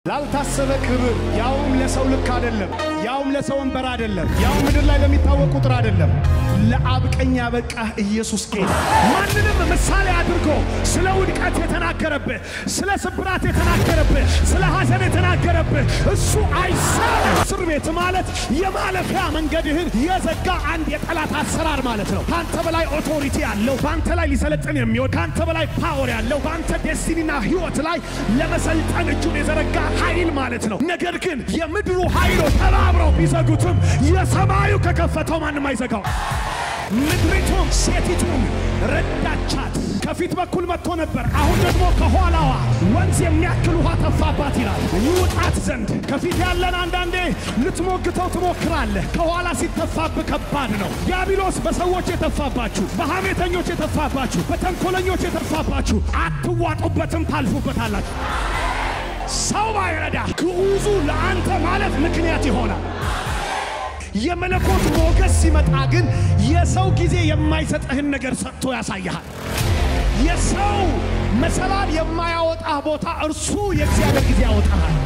ላልታሰበ ክብር ያውም ለሰው ልክ አይደለም፣ ያውም ለሰው ወንበር አይደለም፣ ያውም ምድር ላይ ለሚታወቅ ቁጥር አይደለም። ለአብ ቀኝ ያበቃህ ኢየሱስ ጌታ ማንንም ምሳሌ አድርጎ ስለ ውድቀት የተናገረብህ፣ ስለ ስብራት የተናገረብህ፣ ስለ ሐዘን የተናገረብህ እሱ አይሳም። እስር ቤት ማለት የማለፊያ መንገድህን የዘጋ አንድ የጠላት አሰራር ማለት ነው። ከአንተ በላይ ኦቶሪቲ ያለው በአንተ ላይ ሊሰለጥን የሚወድ ከአንተ በላይ ፓወር ያለው በአንተ ዴስቲኒና ህይወት ላይ ለመሰልጠን እጁን የዘረጋ ኃይል ማለት ነው። ነገር ግን የምድሩ ኃይሎች ተባብረው ቢዘጉትም የሰማዩ ከከፈተው ማንም አይዘጋው። ምድሪቱም ሴቲቱን ረዳቻት። ከፊት በኩል መጥቶ ነበር፣ አሁን ደግሞ ከኋላዋ ወንዝ የሚያክል ውሃ ተፋባት ይላል። ይውጣት ዘንድ ከፊት ያለን አንዳንዴ ልትሞግተው ትሞክራለህ። ከኋላ ሲተፋብህ ከባድ ነው። ዲያብሎስ በሰዎች የተፋባችሁ፣ በሐሜተኞች የተፋባችሁ፣ በተንኮለኞች የተፋባችሁ አትዋጡበትም፣ ታልፉበታላችሁ። ሰው ባይረዳ ግዑዙ ለአንተ ማለት ምክንያት ይሆናል። የመለኮት ሞገስ ሲመጣ ግን የሰው ጊዜ የማይሰጥህን ነገር ሰጥቶ ያሳይሃል። የሰው መሰላል የማያወጣህ ቦታ እርሱ የእግዚአብሔር ጊዜ ያወጣሃል።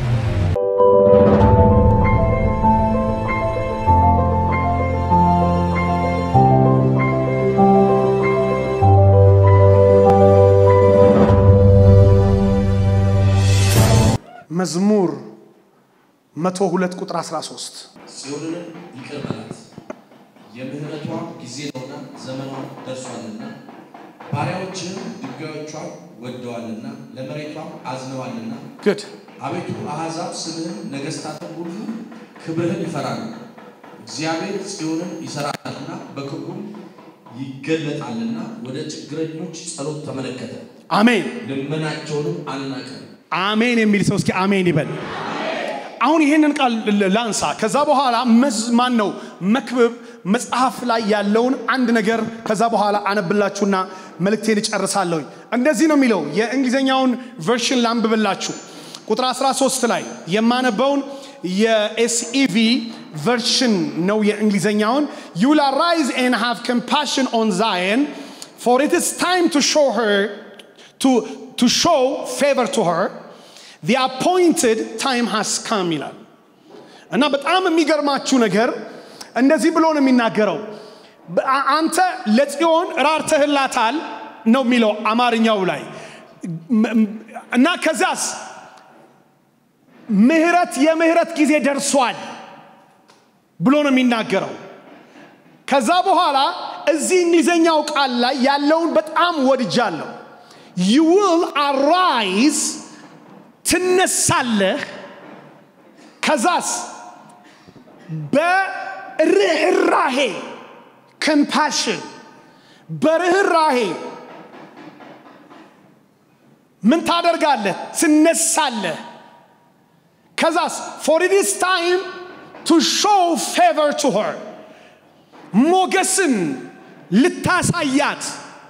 መዝሙር 102 ቁጥር 13 ጽዮንን ይቅር በላት የምህረቷ ጊዜ ነውና ዘመኗ ደርሷልና ባሪያዎችህም ድንጋዮቿን ወደዋልና ለመሬቷም አዝነዋልና ግድ አቤቱ አሕዛብ ስምህን ነገሥታትም ሁሉ ክብርህን ይፈራሉ እግዚአብሔር ጽዮንን ይሠራታልና በክብሩም ይገለጣልና ወደ ችግረኞች ጸሎት ተመለከተ አሜን ልመናቸውንም አልናቀም አሜን የሚል ሰው እስኪ አሜን ይበል። አሁን ይህንን ቃል ላንሳ። ከዛ በኋላ ማን ነው መክብብ መጽሐፍ ላይ ያለውን አንድ ነገር ከዛ በኋላ አነብላችሁና መልእክቴን እጨርሳለሁኝ። እንደዚህ ነው የሚለው የእንግሊዝኛውን ቨርሽን ላንብብላችሁ። ቁጥር 13 ላይ የማነበውን የኤስኢቪ ቨርሽን ነው የእንግሊዝኛውን ዩ ዊል አራይዝ ኤንድ ሃቭ ኮምፓሽን ኦን ዛየን ፎር ኢት ኢዝ ታይም ቱ ሾው ሄር to, to show favor to her the appointed time has come ይላል እና በጣም የሚገርማችሁ ነገር እንደዚህ ብሎ ነው የሚናገረው በ- አንተ ለጽዮን ራርተህላታል ነው የሚለው አማርኛው ላይ ም- ም- እና ከዚያስ ምህረት የምህረት ጊዜ ደርሷል ብሎ ነው የሚናገረው ከዛ በኋላ እዚህ እንግሊዘኛው ቃል ላይ ያለውን በጣም ወድጃለሁ you will arise ትነሳለህ ከዛስ በርህራሄ ኮምፓሽን በርህራሄ ምን ታደርጋለህ ትነሳለህ ከዛስ for it is time to show favor to her ሞገስን ልታሳያት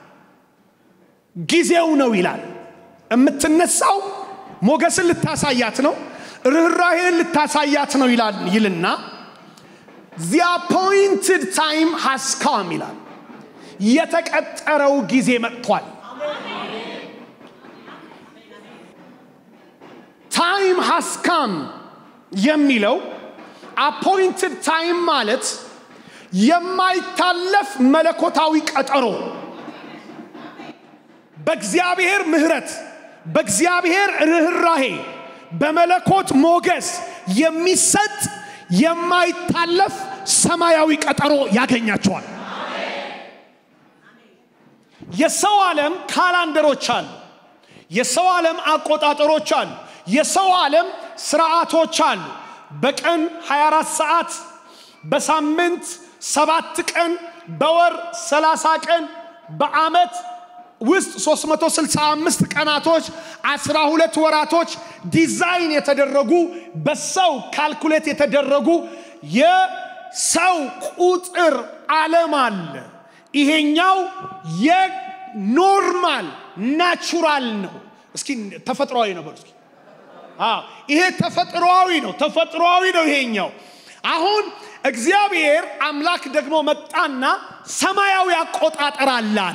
ጊዜው ነው ይላል። የምትነሳው ሞገስን ልታሳያት ነው፣ ርኅራሄን ልታሳያት ነው ይላል ይልና the appointed time has come ይላል። የተቀጠረው ጊዜ መጥቷል። ታይም ሃስ ካም የሚለው አፖይንትድ ታይም ማለት የማይታለፍ መለኮታዊ ቀጠሮ በእግዚአብሔር ምሕረት በእግዚአብሔር ርኅራሄ በመለኮት ሞገስ የሚሰጥ የማይታለፍ ሰማያዊ ቀጠሮ ያገኛቸዋል። የሰው ዓለም ካላንደሮች አሉ። የሰው ዓለም አቆጣጠሮች አሉ። የሰው ዓለም ስርዓቶች አሉ። በቀን 24 ሰዓት፣ በሳምንት ሰባት ቀን፣ በወር 30 ቀን፣ በዓመት ውስጥ 365 ቀናቶች 12 ወራቶች ዲዛይን የተደረጉ በሰው ካልኩሌት የተደረጉ የሰው ቁጥር ዓለም አለ። ይሄኛው የኖርማል ናቹራል ነው። እስኪ ተፈጥሯዊ ነው በሉ እስኪ። አዎ ይሄ ተፈጥሯዊ ነው። ተፈጥሯዊ ነው ይሄኛው። አሁን እግዚአብሔር አምላክ ደግሞ መጣና ሰማያዊ አቆጣጠር አለ አለ።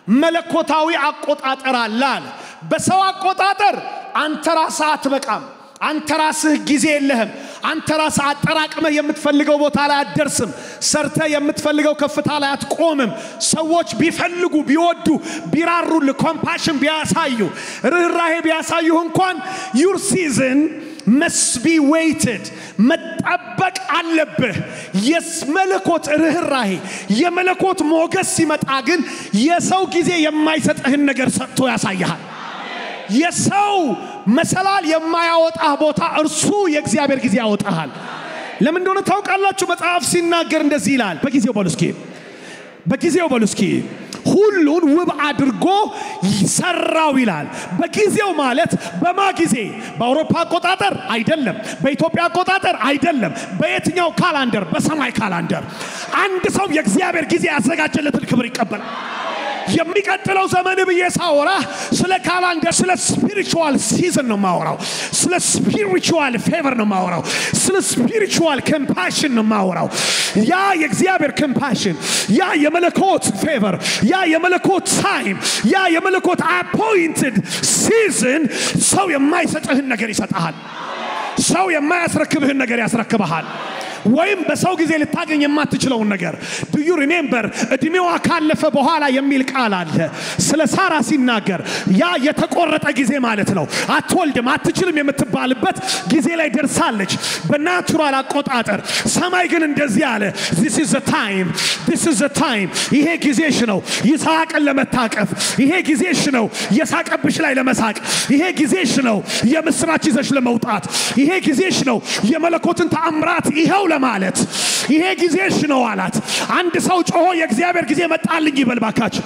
መለኮታዊ አቆጣጠር አለ አለ። በሰው አቆጣጠር አንተ ራስህ አትበቃም። አንተ ራስህ ጊዜ የለህም። አንተ ራስህ አጠራቅመህ የምትፈልገው ቦታ ላይ አትደርስም። ሰርተህ የምትፈልገው ከፍታ ላይ አትቆምም። ሰዎች ቢፈልጉ ቢወዱ ቢራሩልህ ኮምፓሽን ቢያሳዩ ርኅራሄ ቢያሳዩህ እንኳን ዩር ሲዝን መስት ቢ ዌይትድ መጠበቅ አለብህ። የመለኮት ርኅራሄ የመለኮት ሞገስ ሲመጣ ግን የሰው ጊዜ የማይሰጥህን ነገር ሰጥቶ ያሳይሃል። የሰው መሰላል የማያወጣህ ቦታ እርሱ የእግዚአብሔር ጊዜ ያወጣሃል። ለምን እንደሆነ ታውቃላችሁ? መጽሐፍ ሲናገር እንደዚህ ይላል። በጊዜው በሉ እስኪ፣ በጊዜው በሉ እስኪ ሁሉን ውብ አድርጎ ሰራው ይላል። በጊዜው ማለት በማ ጊዜ? በአውሮፓ አቆጣጠር አይደለም፣ በኢትዮጵያ አቆጣጠር አይደለም። በየትኛው ካላንደር? በሰማይ ካላንደር። አንድ ሰው የእግዚአብሔር ጊዜ ያዘጋጀለትን ክብር ይቀበላል። የሚቀጥለው ዘመን ብዬ ሳወራ ስለ ካላንደር ስለ ስፒሪቹዋል ሲዝን ነው ማወራው። ስለ ስፒሪቹዋል ፌቨር ነው ማወራው። ስለ ስፒሪቹዋል ኮምፓሽን ነው ማወራው። ያ የእግዚአብሔር ኮምፓሽን፣ ያ የመለኮት ፌቨር፣ ያ የመለኮት ታይም፣ ያ የመለኮት አፖይንትድ ሲዝን ሰው የማይሰጥህን ነገር ይሰጥሃል። ሰው የማያስረክብህን ነገር ያስረክብሃል። ወይም በሰው ጊዜ ልታገኝ የማትችለውን ነገር ዱዩ ሪሜምበር እድሜዋ ካለፈ በኋላ የሚል ቃል አለ ስለ ሳራ ሲናገር ያ የተቆረጠ ጊዜ ማለት ነው አትወልድም አትችልም የምትባልበት ጊዜ ላይ ደርሳለች በናቹራል አቆጣጠር ሰማይ ግን እንደዚህ አለ this is the time this is the time ይሄ ጊዜሽ ነው ይስሐቅን ለመታቀፍ ይሄ ጊዜሽ ነው የሳቀብሽ ላይ ለመሳቅ ይሄ ጊዜሽ ነው የምስራች ይዘሽ ለመውጣት ይሄ ጊዜሽ ነው የመለኮትን ተአምራት ይኸው ለማለት ይሄ ጊዜሽ ነው አላት። አንድ ሰው ጮሆ የእግዚአብሔር ጊዜ መጣልኝ ይበል ባካችሁ።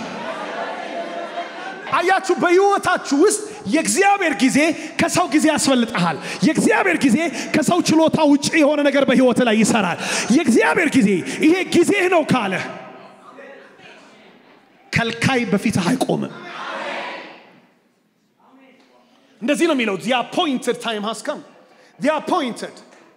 አያችሁ፣ በህይወታችሁ ውስጥ የእግዚአብሔር ጊዜ ከሰው ጊዜ ያስፈልጠሃል። የእግዚአብሔር ጊዜ ከሰው ችሎታ ውጭ የሆነ ነገር በህይወት ላይ ይሰራል። የእግዚአብሔር ጊዜ ይሄ ጊዜህ ነው ካለ ከልካይ በፊትህ አይቆምም። እንደዚህ ነው የሚለው the appointed time has come the appointed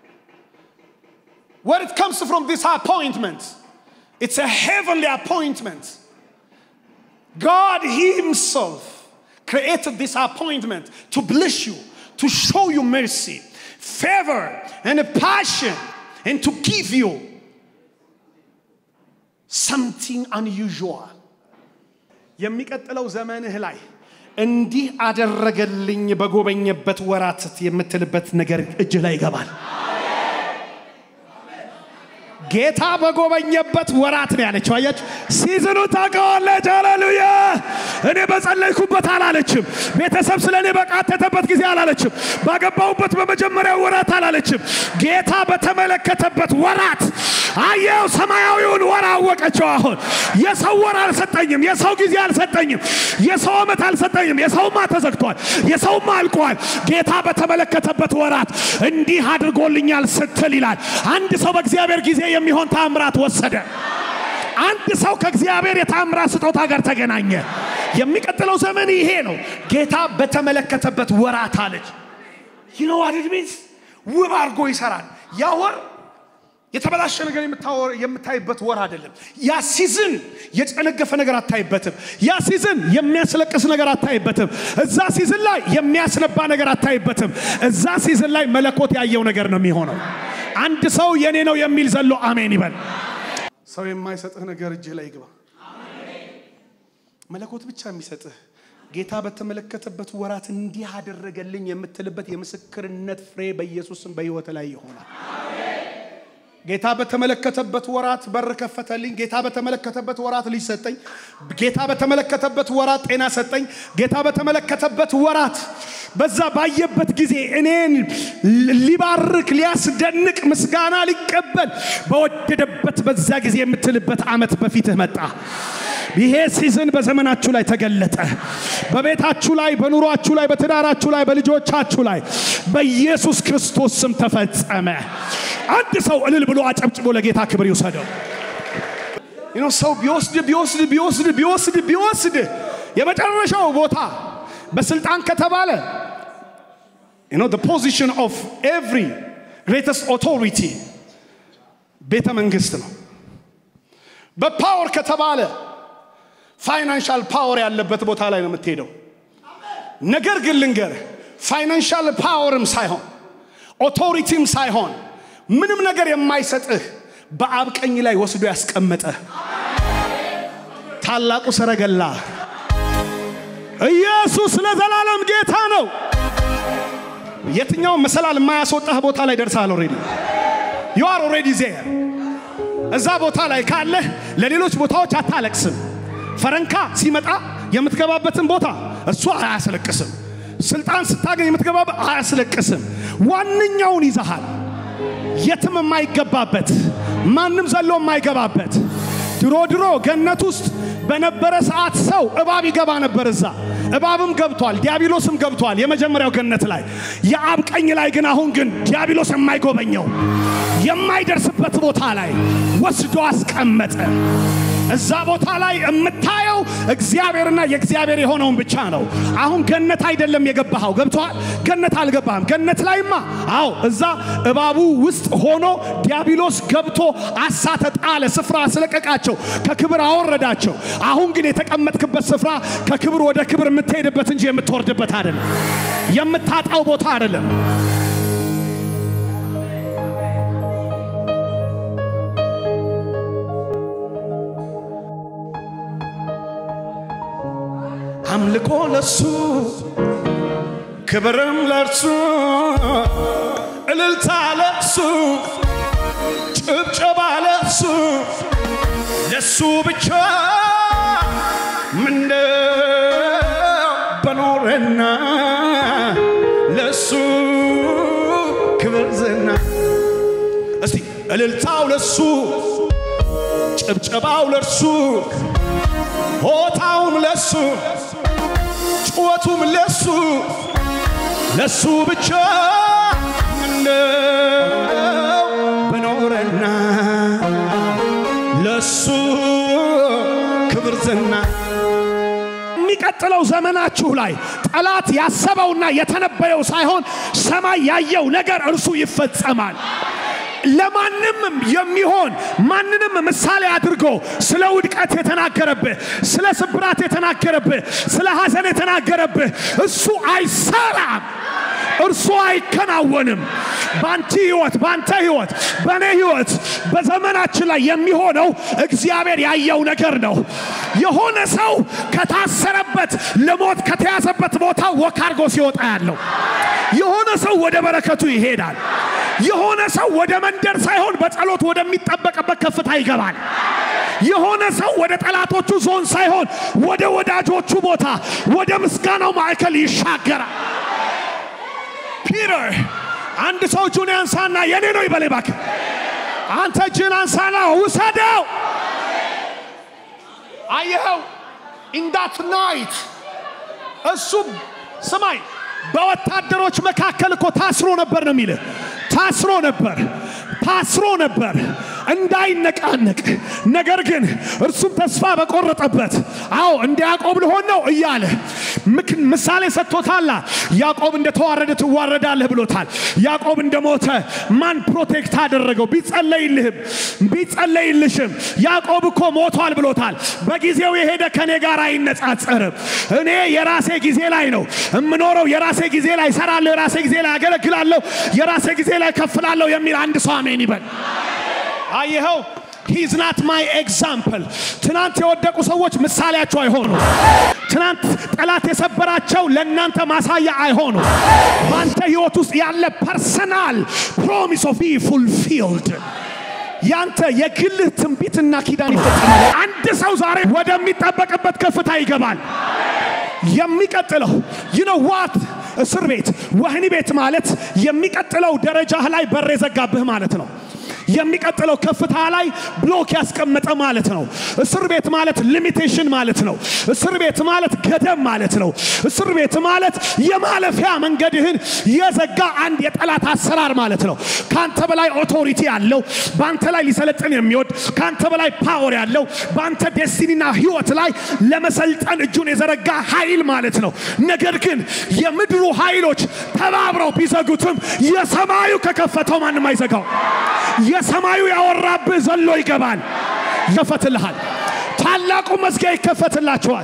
where it comes from this appointment it's a heavenly appointment God himself created this appointment to bless you to show you mercy favor and a passion and to give you something unusual የሚቀጥለው ዘመንህ ላይ እንዲህ አደረገልኝ በጎበኘበት ወራት የምትልበት ነገር እጅ ላይ ይገባል። ጌታ በጎበኘበት ወራት ነው ያለችው። አያችሁ፣ ሲዝኑ ታውቀዋለች። ሃሌሉያ! እኔ በጸለይኩበት አላለችም። ቤተሰብ ስለ እኔ በቃተተበት ጊዜ አላለችም። ባገባሁበት በመጀመሪያው ወራት አላለችም። ጌታ በተመለከተበት ወራት አየው። ሰማያዊውን ወር አወቀችው። አሁን የሰው ወር አልሰጠኝም፣ የሰው ጊዜ አልሰጠኝም፣ የሰው ዓመት አልሰጠኝም። የሰውማ ተዘግቷል፣ የሰውማ አልቋል። ጌታ በተመለከተበት ወራት እንዲህ አድርጎልኛል ስትል ይላል። አንድ ሰው በእግዚአብሔር ጊዜ የሚሆን ታምራት ወሰደ። አንድ ሰው ከእግዚአብሔር የታምራት ስጦታ ጋር ተገናኘ። የሚቀጥለው ዘመን ይሄ ነው። ጌታ በተመለከተበት ወራት አለች። ይነው አድድሜንስ ውብ አድርጎ ይሰራል። ያ ወር የተበላሸ ነገር የምታይበት ወር አይደለም። ያ ሲዝን የጨነገፈ ነገር አታይበትም። ያ ሲዝን የሚያስለቅስ ነገር አታይበትም። እዛ ሲዝን ላይ የሚያስነባ ነገር አታይበትም። እዛ ሲዝን ላይ መለኮት ያየው ነገር ነው የሚሆነው። አንድ ሰው የኔ ነው የሚል ዘሎ አሜን ይበል። ሰው የማይሰጥህ ነገር እጅህ ላይ ይግባ። መለኮት ብቻ የሚሰጥህ ጌታ በተመለከተበት ወራት እንዲህ አደረገልኝ የምትልበት የምስክርነት ፍሬ በኢየሱስም በሕይወት ላይ ይሆናል። ጌታ በተመለከተበት ወራት በር ከፈተልኝ። ጌታ በተመለከተበት ወራት ልጅ ሰጠኝ። ጌታ በተመለከተበት ወራት ጤና ሰጠኝ። ጌታ በተመለከተበት ወራት በዛ ባየበት ጊዜ እኔን ሊባርክ ሊያስደንቅ ምስጋና ሊቀበል በወደደበት በዛ ጊዜ የምትልበት ዓመት በፊትህ መጣ። ይሄ ሲዝን በዘመናችሁ ላይ ተገለጠ። በቤታችሁ ላይ፣ በኑሯችሁ ላይ፣ በትዳራችሁ ላይ፣ በልጆቻችሁ ላይ በኢየሱስ ክርስቶስ ስም ተፈጸመ። አንድ ሰው እልል ብሎ አጨብጭቦ ለጌታ ክብር ይውሰደው። ይኖ ሰው ቢወስድ ቢወስድ ቢወስድ ቢወስድ ቢወስድ የመጨረሻው ቦታ በስልጣን ከተባለ you know the position of every greatest authority ቤተ መንግስት ነው። በፓወር ከተባለ ፋይናንሻል ፓወር ያለበት ቦታ ላይ ነው የምትሄደው። ነገር ግን ልንገር ፋይናንሻል ፓወርም ሳይሆን ኦቶሪቲም ሳይሆን ምንም ነገር የማይሰጥህ በአብ ቀኝ ላይ ወስዶ ያስቀመጠህ ታላቁ ሰረገላ ኢየሱስ ለዘላለም ጌታ ነው። የትኛውም መሰላል የማያስወጣህ ቦታ ላይ ደርሳል። ኦሬዲ ዩ አር ኦሬዲ ዜር። እዛ ቦታ ላይ ካለህ ለሌሎች ቦታዎች አታለቅስም። ፈረንካ ሲመጣ የምትገባበትን ቦታ እሱ አያስለቅስም። ስልጣን ስታገኝ የምትገባበት አያስለቅስም። ዋነኛውን ይዘሃል። የትም የማይገባበት ማንም ዘሎ የማይገባበት ድሮ ድሮ ገነት ውስጥ በነበረ ሰዓት ሰው እባብ ይገባ ነበር። እዛ እባብም ገብቷል፣ ዲያብሎስም ገብቷል። የመጀመሪያው ገነት ላይ የአብ ቀኝ ላይ ግን አሁን ግን ዲያብሎስ የማይጎበኘው የማይደርስበት ቦታ ላይ ወስዶ አስቀመጠ። እዛ ቦታ ላይ የምታየው እግዚአብሔርና የእግዚአብሔር የሆነውን ብቻ ነው። አሁን ገነት አይደለም የገባኸው። ገብቶሃል? ገነት አልገባህም። ገነት ላይማ አዎ፣ እዛ እባቡ ውስጥ ሆኖ ዲያብሎስ ገብቶ አሳተ፣ ጣለ፣ ስፍራ አስለቀቃቸው፣ ከክብር አወረዳቸው። አሁን ግን የተቀመጥክበት ስፍራ ከክብር ወደ ክብር የምትሄድበት እንጂ የምትወርድበት አይደለም፣ የምታጣው ቦታ አይደለም። አምልኮ ለሱ ክብርም ለርሱ እልልታ ለሱ ጭብጨባ ለሱ ለሱ ብቻ ምነው በኖረና ለሱ ክብር ዝና እስቲ እልልታው ለሱ ጭብጨባው ለርሱ ሆታውም ለሱ ጩኸቱም ለሱ ለሱ ብቻ ምነው በኖረና ለሱ ክብር ዝና የሚቀጥለው ዘመናችሁ ላይ ጠላት ያሰበውና የተነበየው ሳይሆን ሰማይ ያየው ነገር እርሱ ይፈጸማል። ለማንም የሚሆን ማንንም ምሳሌ አድርጎ ስለ ውድቀት የተናገረብህ፣ ስለ ስብራት የተናገረብህ፣ ስለ ሐዘን የተናገረብህ እሱ አይሰራም። እርሱ አይከናወንም። በአንቺ ህይወት፣ በአንተ ህይወት፣ በእኔ ህይወት፣ በዘመናችን ላይ የሚሆነው እግዚአብሔር ያየው ነገር ነው። የሆነ ሰው ከታሰረበት ለሞት ከተያዘበት ቦታ ወክ አድርጎ ሲወጣ ያለው የሆነ ሰው ወደ በረከቱ ይሄዳል። የሆነ ሰው ወደ መንደር ሳይሆን በጸሎት ወደሚጠበቅበት ከፍታ ይገባል። የሆነ ሰው ወደ ጠላቶቹ ዞን ሳይሆን ወደ ወዳጆቹ ቦታ፣ ወደ ምስጋናው ማዕከል ይሻገራል። ፒተር አንድ ሰው እጁን ያንሳና የኔ ነው ይበል እባክህ። አንተ እጅን አንሳና ውሰደው። አየኸው ኢንዳት ናይት እሱ ስማይ በወታደሮች መካከል እኮ ታስሮ ነበር ነው የሚልህ። ታስሮ ነበር ታስሮ ነበር እንዳይነቃነቅ። ነገር ግን እርሱም ተስፋ በቆረጠበት አዎ እንደ ያዕቆብ ልሆን ነው እያለ ምክ- ምሳሌ ሰጥቶታላ። ያዕቆብ እንደተዋረደ ትዋረዳለህ ብሎታል። ያዕቆብ እንደሞተ ማን ፕሮቴክት አደረገው? ቢጸለይልህም ቢጸለይልሽም ያዕቆብ እኮ ሞቷል ብሎታል። በጊዜው የሄደ ከኔ ጋር አይነጻጸርም። እኔ የራሴ ጊዜ ላይ ነው እምኖረው። የራሴ ጊዜ ላይ እሰራለሁ፣ የራሴ ጊዜ ላይ አገለግላለሁ፣ የራሴ ጊዜ ላይ ከፍላለሁ የሚል አንድ ሰው አሜን ይበል። አየኸው ሂዝ ናት ማይ ኤግዛምፕል። ትናንት የወደቁ ሰዎች ምሳሌያቸው አይሆኑ። ትናንት ጠላት የሰበራቸው ለእናንተ ማሳያ አይሆኑ። በአንተ ህይወት ውስጥ ያለ ፐርሰናል ፕሮሚስ ኦፍ ፉልፊልድ ያንተ የግልህ ትንቢትና ኪዳን ይፈጸማል። አንድ ሰው ዛሬ ወደሚጠበቅበት ከፍታ ይገባል። የሚቀጥለው you know what እስር ቤት ወህኒ ቤት ማለት የሚቀጥለው ደረጃህ ላይ በር የዘጋብህ ማለት ነው። የሚቀጥለው ከፍታ ላይ ብሎክ ያስቀመጠ ማለት ነው። እስር ቤት ማለት ሊሚቴሽን ማለት ነው። እስር ቤት ማለት ገደብ ማለት ነው። እስር ቤት ማለት የማለፊያ መንገድህን የዘጋ አንድ የጠላት አሰራር ማለት ነው። ካንተ በላይ ኦቶሪቲ ያለው በአንተ ላይ ሊሰለጥን የሚወድ ካንተ በላይ ፓወር ያለው በአንተ ዴስቲኒና ህይወት ላይ ለመሰልጠን እጁን የዘረጋ ኃይል ማለት ነው። ነገር ግን የምድሩ ኃይሎች ተባብረው ቢዘጉትም የሰማዩ ከከፈተው ማንም አይዘጋው። የሰማዩ ያወራብህ ዘሎ ይገባል፣ ይከፈትልሃል። ታላቁ መዝጊያ ይከፈትላችኋል።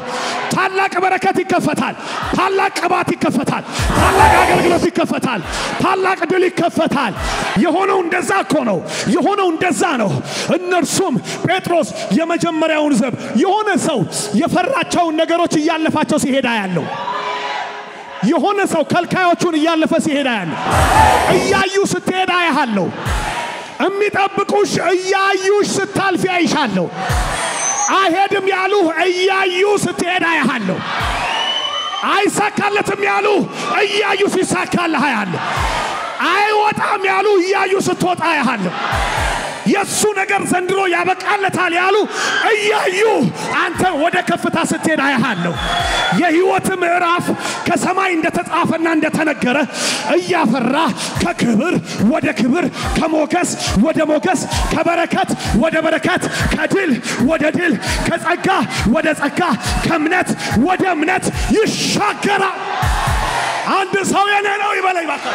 ታላቅ በረከት ይከፈታል። ታላቅ ቅባት ይከፈታል። ታላቅ አገልግሎት ይከፈታል። ታላቅ ድል ይከፈታል። የሆነው እንደዛ እኮ ነው። የሆነው እንደዛ ነው። እነርሱም ጴጥሮስ የመጀመሪያውን ዘብ የሆነ ሰው የፈራቸውን ነገሮች እያለፋቸው ሲሄዳ ያለው የሆነ ሰው ከልካዮቹን እያለፈ ሲሄዳ ያለው እያዩ ስትሄዳ ያሃለሁ የሚጠብቁሽ እያዩሽ ስታልፊ አይሻለሁ። አይሄድም ያሉ እያዩ ስትሄድ አያሃለሁ። አይሳካለትም ያሉ እያዩ ሲሳካልህ አያለሁ። አይወጣም ያሉ እያዩ ስትወጣ አያሃለሁ። የእሱ ነገር ዘንድሮ ያበቃለታል ያሉ እያዩ አንተ ወደ ከፍታ ስትሄድ አያሃለሁ። የህይወት ምዕራፍ ከሰማይ እንደተጻፈና እንደተነገረ እያፈራ ከክብር ወደ ክብር፣ ከሞገስ ወደ ሞገስ፣ ከበረከት ወደ በረከት፣ ከድል ወደ ድል፣ ከጸጋ ወደ ጸጋ፣ ከእምነት ወደ እምነት ይሻገራል። አንድ ሰው የኔ ነው ይበለኝ እባክህ።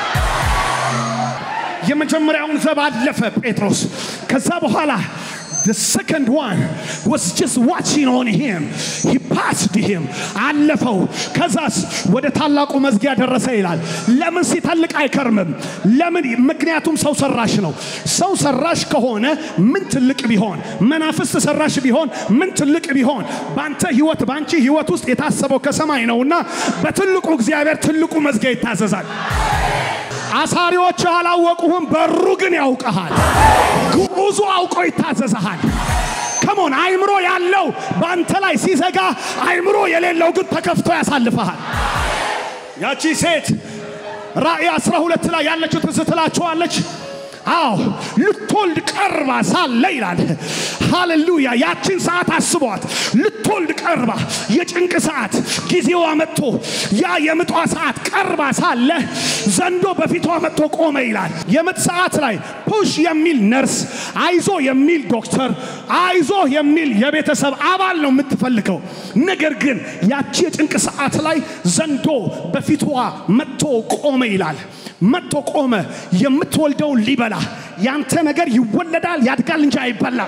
የመጀመሪያውን ዘብ አለፈ ጴጥሮስ። ከዛ በኋላ the second one was just watching on him he passed him አለፈው ከዛስ ወደ ታላቁ መዝጊያ ደረሰ ይላል ለምን ሲተልቅ አይከርምም ለምን ምክንያቱም ሰው ሰራሽ ነው ሰው ሰራሽ ከሆነ ምን ትልቅ ቢሆን መናፍስት ሰራሽ ቢሆን ምን ትልቅ ቢሆን በአንተ ህይወት በአንቺ ህይወት ውስጥ የታሰበው ከሰማይ ነውና በትልቁ እግዚአብሔር ትልቁ መዝጊያ ይታዘዛል አሳሪዎች አላወቁህም፣ በሩ ግን ያውቀሃል። ግዑዙ አውቆ ይታዘዝሃል። ከሞን አይምሮ ያለው በአንተ ላይ ሲዘጋ፣ አይምሮ የሌለው ግን ተከፍቶ ያሳልፈሃል። ያቺ ሴት ራእይ 12 ላይ ያለችው ትዝ ትላችኋለች። አዎ ልትወልድ ቀርባ ሳለ ይላል። ሃሌሉያ! ያችን ሰዓት አስቧት። ልትወልድ ቀርባ የጭንቅ ሰዓት ጊዜዋ መጥቶ ያ የምጧ ሰዓት ቀርባ ሳለ ዘንዶ በፊቷ መጥቶ ቆመ ይላል። የምጥ ሰዓት ላይ ፑሽ የሚል ነርስ፣ አይዞ የሚል ዶክተር፣ አይዞ የሚል የቤተሰብ አባል ነው የምትፈልገው። ነገር ግን ያቺ የጭንቅ ሰዓት ላይ ዘንዶ በፊቷ መጥቶ ቆመ ይላል። መጥቶ ቆመ። የምትወልደውን ሊበላ ያንተ ነገር ይወለዳል ያድጋል እንጂ አይበላም።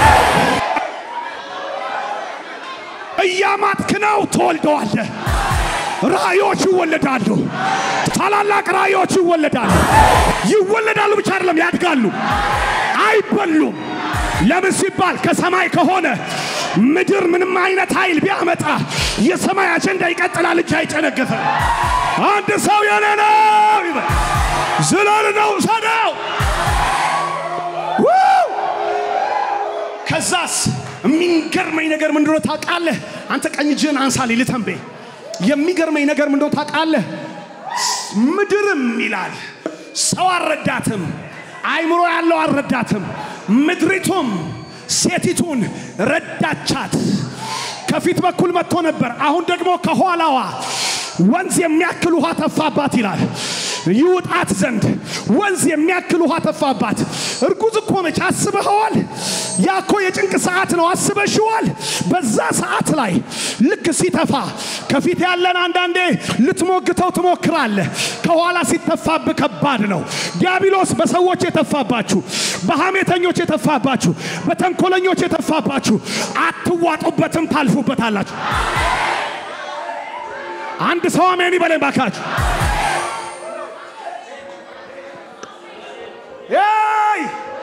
እያማጥክ ነው ትወልደዋለህ። ራእዮች ይወለዳሉ። ታላላቅ ራእዮች ይወለዳሉ። ይወለዳሉ ብቻ አይደለም ያድጋሉ፣ አይበሉም። ለምን ሲባል ከሰማይ ከሆነ ምድር ምንም አይነት ኃይል ቢያመጣ የሰማይ አጀንዳ ይቀጥላል እንጂ አይጨነግፍም። አንድ ሰው የኔ ነው ይበል። ዝለል ነው ሰደው ከዛስ የሚገርመኝ ነገር ምንድነው ታውቃለህ? አንተ ቀኝ እጅህን አንሳ ልተንቤ የሚገርመኝ ነገር ምንድነው ታውቃለህ? ምድርም ይላል ሰው አልረዳትም፣ አይምሮ ያለው አልረዳትም። ምድሪቱም ሴቲቱን ረዳቻት። ከፊት በኩል መጥቶ ነበር፣ አሁን ደግሞ ከኋላዋ ወንዝ የሚያክል ውሃ ተፋባት ይላል። ይውጣት ዘንድ ወንዝ የሚያክል ውሃ ተፋባት። እርጉዝ እኮ ነች። አስበኸዋል? ያ እኮ የጭንቅ ሰዓት ነው። አስበሽዋል? በዛ ሰዓት ላይ ልክ ሲተፋ ከፊት ያለን አንዳንዴ ልትሞግተው ትሞክራለህ። ከኋላ ሲተፋብህ ከባድ ነው። ዲያብሎስ በሰዎች የተፋባችሁ፣ በሐሜተኞች የተፋባችሁ፣ በተንኮለኞች የተፋባችሁ አትዋጡበትም፣ ታልፉበታላችሁ። አንድ ሰው አሜን ይበለኝ ባካችሁ። ይ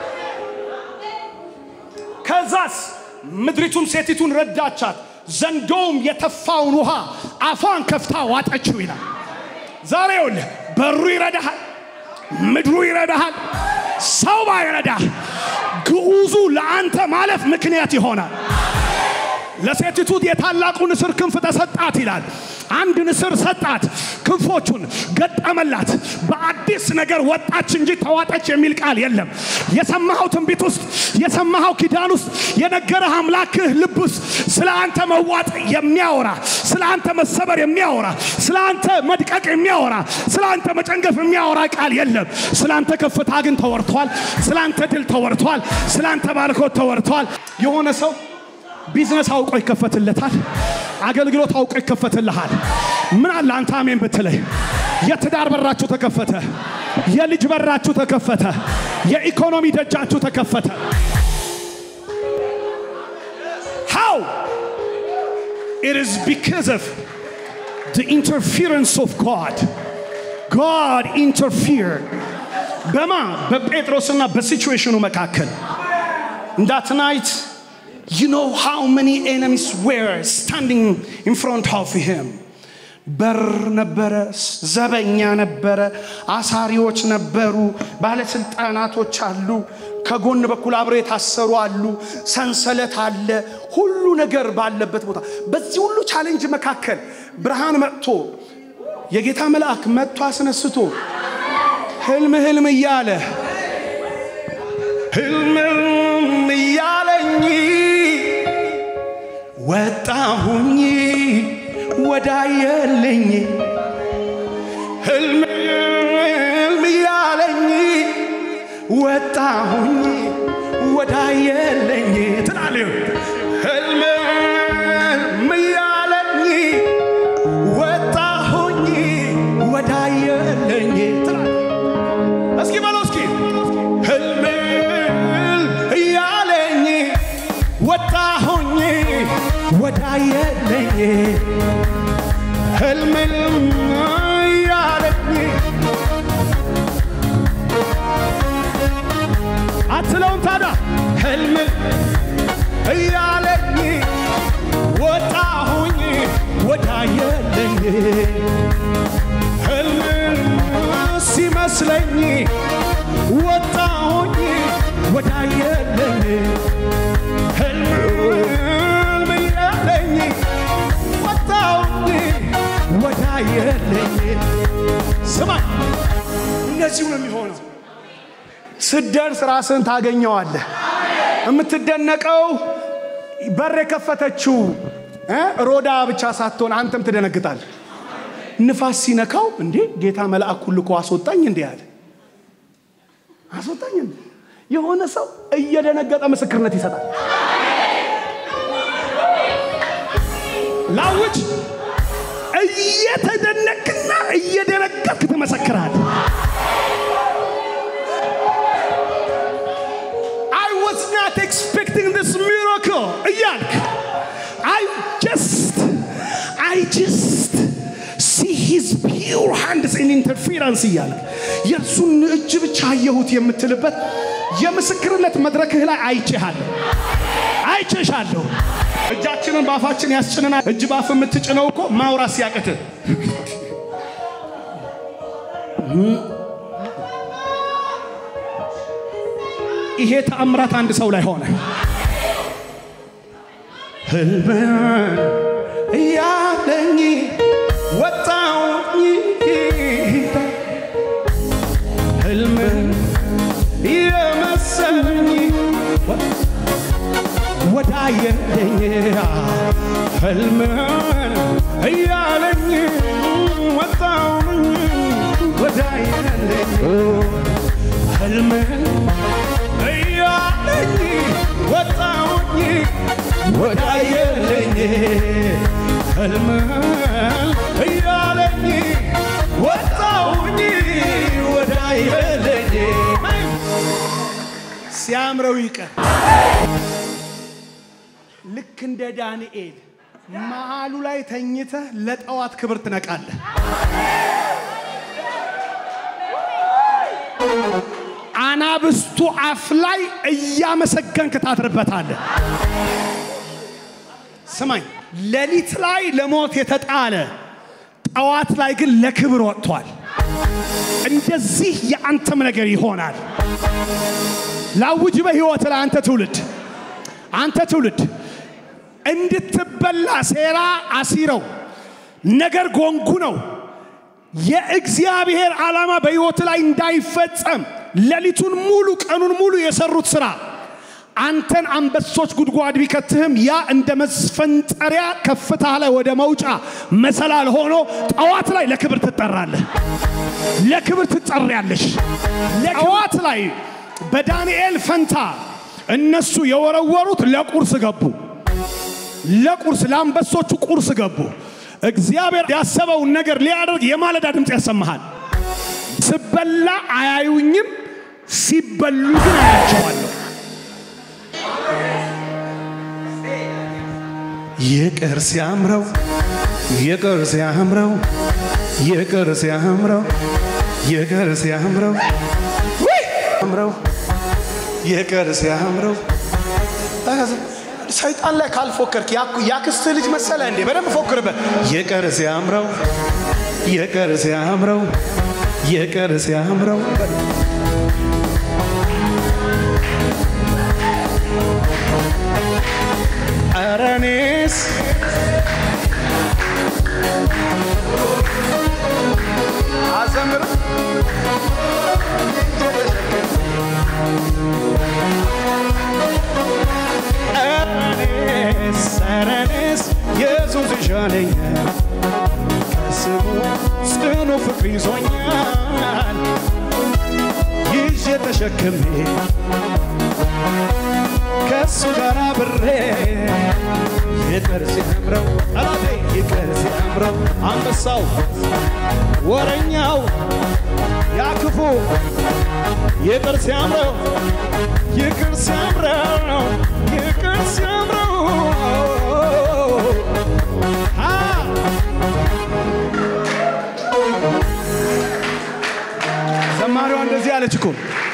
ከዛስ ምድሪቱም ሴቲቱን ረዳቻት፣ ዘንዶውም የተፋውን ውሃ አፏን ከፍታ ዋጠችው ይላል። ዛሬ ይኸውልህ በሩ ይረዳሃል፣ ምድሩ ይረዳሃል። ሰው ባይረዳህ ግዑዙ ለአንተ ማለፍ ምክንያት ይሆናል። ለሴቲቱ የታላቁ ንስር ክንፍ ተሰጣት ይላል። አንድ ንስር ሰጣት፣ ክንፎቹን ገጠመላት። በአዲስ ነገር ወጣች እንጂ ተዋጠች የሚል ቃል የለም። የሰማኸው ትንቢት ውስጥ የሰማኸው ኪዳን ውስጥ የነገረህ አምላክህ ልብ ውስጥ ስለ አንተ መዋጥ የሚያወራ ስለ አንተ መሰበር የሚያወራ ስለ አንተ መድቀቅ የሚያወራ ስለ አንተ መጨንገፍ የሚያወራ ቃል የለም። ስለ አንተ ከፍታ ግን ተወርቷል። ስለ አንተ ድል ተወርቷል። ስለ አንተ ባርኮት ተወርቷል። የሆነ ሰው ቢዝነስ አውቆ ይከፈትለታል። አገልግሎት አውቆ ይከፈትልሃል። ምን አለ አንተ አሜን ብትለይ፣ የትዳር በራችሁ ተከፈተ፣ የልጅ በራችሁ ተከፈተ፣ የኢኮኖሚ ደጃችሁ ተከፈተ። ሃው It is because of the interference of God. God interfered. በማ በጴጥሮስና በሲቹዌሽኑ መካከል that night you know how many enemies were standing in front of him በር ነበረ ዘበኛ ነበረ አሳሪዎች ነበሩ ባለስልጣናቶች አሉ ከጎን በኩል አብረው የታሰሩ አሉ ሰንሰለት አለ ሁሉ ነገር ባለበት ቦታ በዚህ ሁሉ ቻሌንጅ መካከል ብርሃን መጥቶ የጌታ መልአክ መጥቶ አስነስቶ ህልም ህልም እያለ ህልም ህልም እያለኝ ወጣሁኝ ወዳየልኝ ህልም ህልም እያለኝ ወጣሁኝ ወዳየልኝ ትላለህ ህልም ህልም እያለኝ ወጣሁኝ ወዳየልኝ ትላለህ እስኪ በለው እስኪ ህልም እያለኝ ወጣሁኝ ወዳየለኝ ህልም እያለኝ አትለውም ታዲያ ህልም እያለኝ ወጣሁኝ ወዳየለኝ ህልም ሲመስለኝ ወጣሁኝ ወዳየለኝ ህልም ህልም እያለኝ ወጣሁኝ ወዳየለኝ ስማኝ እነዚሁ ነው የሚሆነው ስደርስ ራስን ታገኘዋለህ የምትደነቀው በር የከፈተችው እ ሮዳ ብቻ ሳትሆን አንተም ትደነግጣል ንፋስ ሲነካው እንዴ ጌታ መልአኩን ልኮ አስወጣኝ እንዴ አለ አስወጣኝ እንዴ የሆነ ሰው እየደነገጠ ምስክርነት ይሰጣል ላውጅ እየተደነቅና እየደነገጥክ ትመሰክራል I was not expecting this miracle እያልክ I just I just see his pure hands in interference እያልክ የእርሱን እጅ ብቻ አየሁት የምትልበት የምስክርነት መድረክህ ላይ አይቼሃለሁ አይቼሻለሁ እጃችንን በአፋችን ያስጭንናል እጅ ባፍ የምትጭነው እኮ ማውራት ሲያቅትህ ይሄ ተአምራት አንድ ሰው ላይ ሆነ ህልምን እያለኝ ወጣውኝ ህልምን የመሰለኝ ወዳየለኝ ህልምን እያለኝ ወጣውኝ ወዳየለኝ ህልምን እያለኝ ወጣውኝ ወዳየለኝ ህልምን እያለኝ ወጣውኝ ወዳየለኝ ሲያምረው ይቀር ልክ እንደ ዳንኤል መሃሉ ላይ ተኝተህ ለጠዋት ክብር ትነቃለህ አናብስቱ አፍ ላይ እያመሰገንክ ታድርበታለህ ስማኝ ሌሊት ላይ ለሞት የተጣለ ጠዋት ላይ ግን ለክብር ወጥቷል እንደዚህ የአንተም ነገር ይሆናል ላውጅ በህይወት ላይ አንተ ትውልድ አንተ ትውልድ እንድትበላ ሴራ አሲረው ነገር ጎንጉ ነው የእግዚአብሔር ዓላማ በሕይወት ላይ እንዳይፈጸም ሌሊቱን ሙሉ ቀኑን ሙሉ የሰሩት ስራ አንተን አንበሶች ጉድጓድ ቢከትህም ያ እንደ መስፈንጠሪያ ከፍታ ላይ ወደ መውጫ መሰላል ሆኖ ጠዋት ላይ ለክብር ትጠራለህ፣ ለክብር ትጠሪያለሽ። ጠዋት ላይ በዳንኤል ፈንታ እነሱ የወረወሩት ለቁርስ ገቡ። ለቁርስ ለአንበሶቹ ቁርስ ገቡ። እግዚአብሔር ያሰበውን ነገር ሊያደርግ የማለዳ ድምፅ ያሰማሃል። ስበላ አያዩኝም፣ ሲበሉ ግን አያቸዋለሁ። ይቅር ሲያምረው ይቅር ሲያምረው ይቅር ሲያምረው ይቅር ሲያምረው ውይ! አምረው ይቅር ሲያምረው ሰይጣን ላይ ካልፎከርክ ያኩ- ያክስትህ ልጅ መሰለ እንዴ? በደንብ ፎክርበት። ይቅር ሲያምረው ይቅር ሲያምረው ይቅር ሲያምረው ኧረ እኔስ አዘምር እኔስ ኧረ እኔስ ኢየሱስ ይሻለኛል ከስሙ ጽኑ ፍቅር ይዞኛል ይዤ ተሸክሜ ከእሱ ጋር አብሬ ይቅር ሲያምረው ጠላቴ ይቅር ሲያምረው አንበሳው ወረኛው ያክፉ ይቅር ሲያምረው ይቅር ሲያምረው ይቅር ሲያምረው አ ዘማሪዋ እንደዚህ አለች እኮ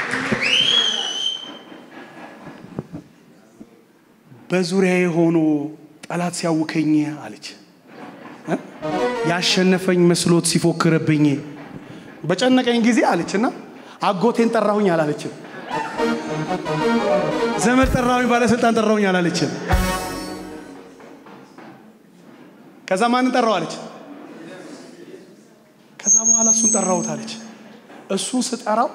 በዙሪያዬ ሆኖ ጠላት ሲያውከኝ አለች እ? ያሸነፈኝ መስሎት ሲፎክርብኝ በጨነቀኝ ጊዜ አለችና አጎቴን ጠራሁኝ አላለችም። ዘመድ ጠራሁኝ፣ ባለስልጣን ጠራሁኝ አላለችም። ከዛ ማንን ጠራው አለች። ከዛ በኋላ እሱን ጠራሁት አለች። እሱን ስጠራው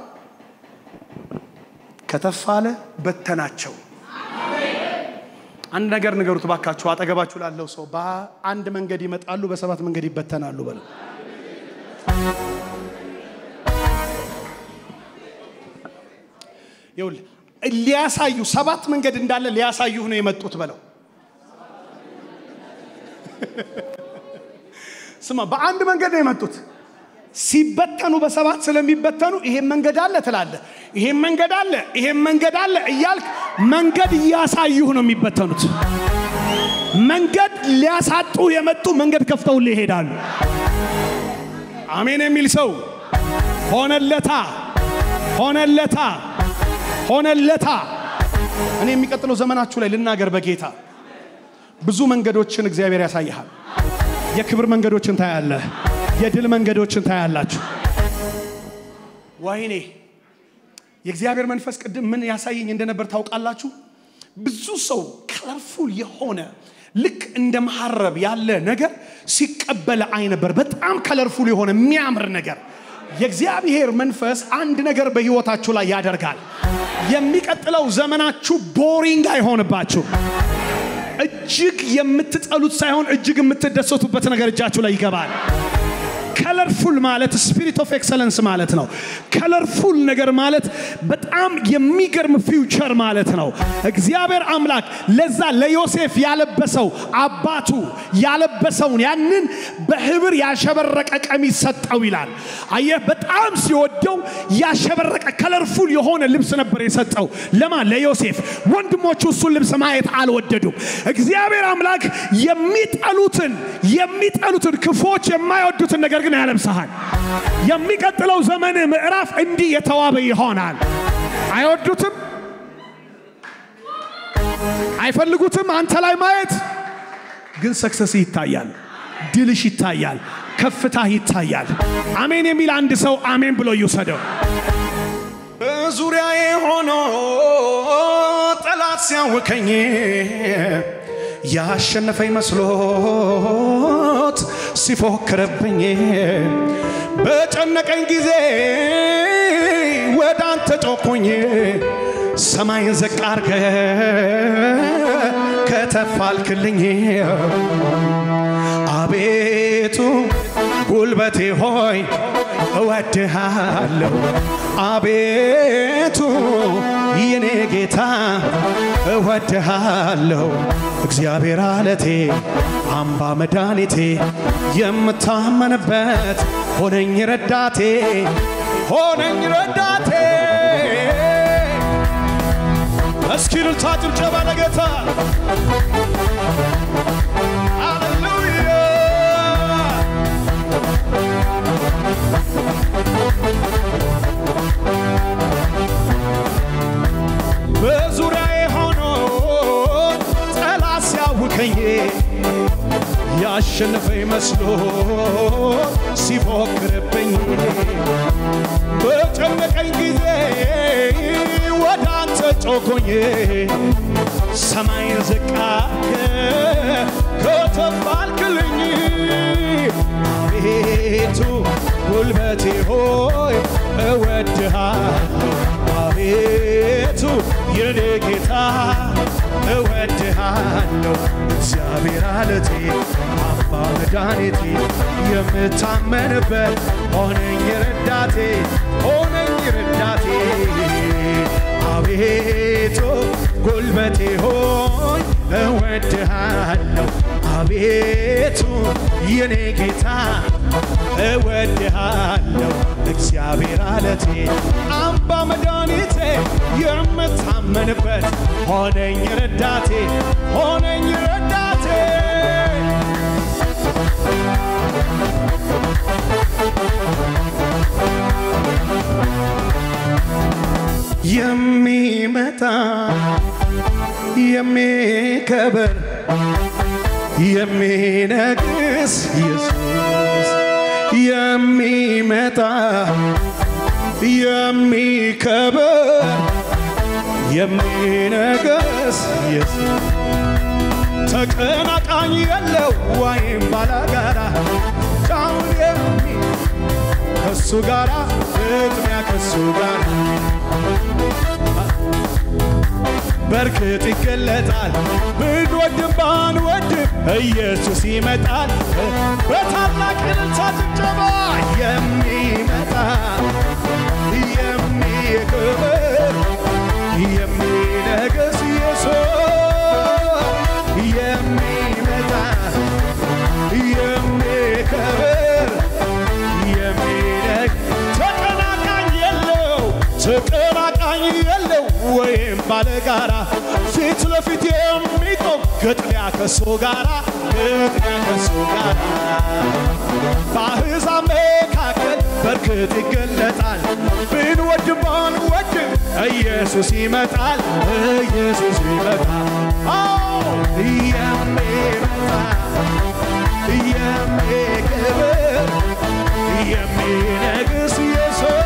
ከተፋለ በተናቸው። አንድ ነገር ንገሩት ባካችሁ፣ አጠገባችሁ ላለው ሰው በአንድ መንገድ ይመጣሉ፣ በሰባት መንገድ ይበተናሉ በለው። ይኸውልህ ሊያሳዩ ሰባት መንገድ እንዳለ ሊያሳዩህ ነው የመጡት በለው። ስማ፣ በአንድ መንገድ ነው የመጡት። ሲበተኑ በሰባት ስለሚበተኑ ይሄን መንገድ አለ ትላለ፣ ይሄን መንገድ አለ፣ ይሄን መንገድ አለ እያልክ መንገድ እያሳዩህ ነው የሚበተኑት። መንገድ ሊያሳጡ የመጡ መንገድ ከፍተውልህ ይሄዳሉ። አሜን የሚል ሰው ሆነለታ፣ ሆነለታ፣ ሆነለታ። እኔ የሚቀጥለው ዘመናችሁ ላይ ልናገር በጌታ ብዙ መንገዶችን እግዚአብሔር ያሳይሃል። የክብር መንገዶችን ታያለህ። የድል መንገዶችን ታያላችሁ። ወይኔ የእግዚአብሔር መንፈስ ቅድም ምን ያሳየኝ እንደነበር ታውቃላችሁ? ብዙ ሰው ከለርፉል የሆነ ልክ እንደ መሐረብ ያለ ነገር ሲቀበል አይ ነበር። በጣም ከለርፉል የሆነ የሚያምር ነገር የእግዚአብሔር መንፈስ አንድ ነገር በህይወታችሁ ላይ ያደርጋል። የሚቀጥለው ዘመናችሁ ቦሪንግ አይሆንባችሁ። እጅግ የምትጠሉት ሳይሆን እጅግ የምትደሰቱበት ነገር እጃችሁ ላይ ይገባል። ከለርፉል ማለት ስፒሪት ኦፍ ኤክሰለንስ ማለት ነው። ከለርፉል ነገር ማለት በጣም የሚገርም ፊውቸር ማለት ነው። እግዚአብሔር አምላክ ለዛ ለዮሴፍ ያለበሰው አባቱ ያለበሰውን ያንን በህብር ያሸበረቀ ቀሚስ ሰጠው ይላል። አየህ፣ በጣም ሲወደው ያሸበረቀ ከለርፉል የሆነ ልብስ ነበር የሰጠው። ለማን? ለዮሴፍ። ወንድሞቹ እሱን ልብስ ማየት አልወደዱም። እግዚአብሔር አምላክ የሚጠሉትን የሚጠሉትን ክፎች የማይወዱትን ነገር ግን ያለብሰሃል። የሚቀጥለው ዘመን ምዕራፍ እንዲህ የተዋበ ይሆናል። አይወዱትም፣ አይፈልጉትም አንተ ላይ ማየት ግን ሰክሰስ ይታያል፣ ድልሽ ይታያል፣ ከፍታህ ይታያል። አሜን የሚል አንድ ሰው አሜን ብሎ ይውሰደው። በዙሪያዬ ሆኖ ጠላት ሲያውከኝ ያሸነፈኝ መስሎት ሲፎክርብኝ በጨነቀኝ ጊዜ ወደ አንተ ጮኩኝ። ሰማይን ዝቅ አርገ ከተፋልክልኝ አቤቱ ጉልበቴ ሆይ እወድሃለሁ። አቤቱ የኔ ጌታ እወድሃለሁ። እግዚአብሔር አለቴ አምባ መድኃኒቴ የምታመንበት ሆነኝ ረዳቴ ሆነኝ ረዳቴ። እስኪ እልልታ ጭብጨባ ለጌታ ያሸነፈኝ መስሎ ሲፎክርብኝ በጨነቀኝ ጊዜ ወደ አንተ ጮኩኝ ሰማይን ዝቅ አድርገህ ከተፍ አልክልኝ አቤቱ ጉልበቴ ሆይ እወድሃለሁ አቤቱ የኔ ጌታ እወድሃለሁ እግዚአብሔር አለቴ አባ መድኃኒቴ የምታመንበት ሆነኝ ረዳቴ ሆነኝ ረዳቴ አቤቱ ጉልበቴ ሆይ እወድሃለሁ አቤቱ የኔ ጌታ እወድሃለሁ እግዚአብሔር አለቴ አምባ መድኃኒቴ የምታመንበት ሆነኝ ረዳቴ ሆነኝ ረዳቴ የሚመጣ የሚከበር የሚነግስ ኢየሱስ የሚመጣ የሚከበር የሚነግስ ኢየሱስ ተቀናቃኝ የለው ወይም ባላጋራ ጫውን የሚ ከሱ ጋራ ግጥሚያ ከሱ ጋር በርክት ይገለጣል ብንወድም ባንወድም ኢየሱስ ይመጣል በታላቅ እልልታ ጭብጨባ የሚመጣ የሚክብር የሚነግስ ኢየሱስ የሚመጣ የሚከብር የሚነግ ተቀናቃኝ የለው ተቀናቃኝ የለው ወይም ባለጋራ ፊት ለፊት የሚቆም ግጥሚያ ከሱ ጋራ ግጥሚያ ከሱ ጋራ በአሕዛብ መካከል በርክት ይገለጣል ብንወድም ባንወድም ኢየሱስ ይመጣል ኢየሱስ ይመጣል አዎ የሚመጣ የሚክብር የሚነግስ ኢየሱስ